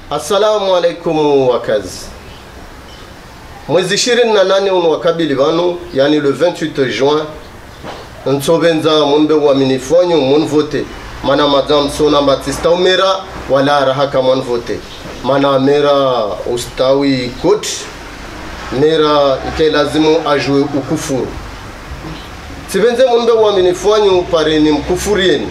assalamu alaikum wakazi mwezi ishirini na nane uno wakabili vanu yani le 28 juin ntsovenza munbe uaminifu wanyu munvote mana madam sona batista umera wala arahaka mwanvote mana mera ustawi kot mera ike lazimu ajue ukufuru sivenze munbe uaminifu wanyu pareni mkufurieni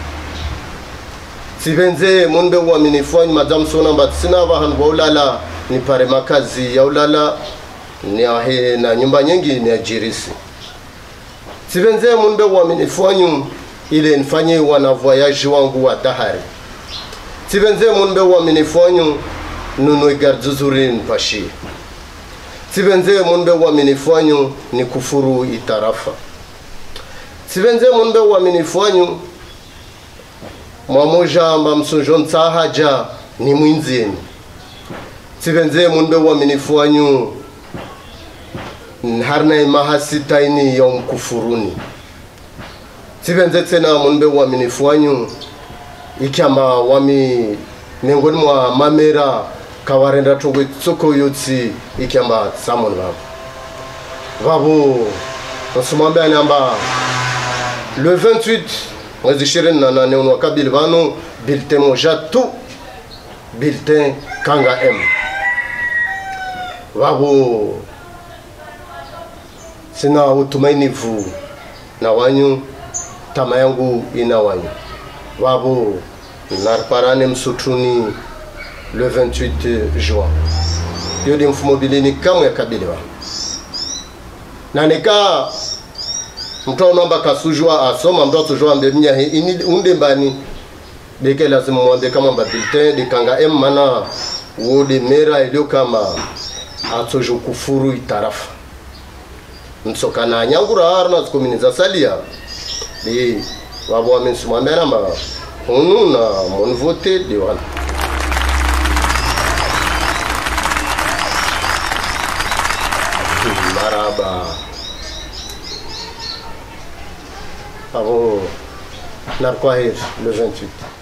sivenze munbe uaminifu wanyu madam sona batisina vahandu vaulala ni pare makazi ya ulala ni ahe na nyumba nyingi ni ajirisi sivenze munbe uaminifu wanyu ile nifanye wana voyage wangu wa dahari sivenze munbe uaminifu wanyu nunue gardi zuri nipashie sivenze munbe uaminifu wanyu ni kufuru itarafa sivenze munbe uaminifu wanyu mwamoja amba msunjo ntsahaja ni mwinzieni sivenze munbe uaminifu wanyu harna imahasitaini ya mkufuruni sivenze tena munbe uaminifu wanyu ikyama wami miongoni mwa mamera kawarenda togwe tsoko yotsi ikyamba samon vavo vavo nsumambe aniamba le 28 mwezi ishirini na nane uno wakabili vano bulletin moja tu bulletin kanga m vavo sina utumainivu na wanyu tama yangu ina wanyu vavo narparane msutuni le 28 juin yodi mfumo bilini kamwe yakabiliwa nanika mtu aunamba kasujwa asoma mtu asujwa ambe mnyahe ini unde mbani deke lazima mwambe kama mba bulletin dikanga em mana wode mera ilio kama atsojo kufuru itarafa msokana nyangura harna zikomini za salia de wabo wamensimwambia namba hunu na monvote de wana maraba avo narkwahir le 28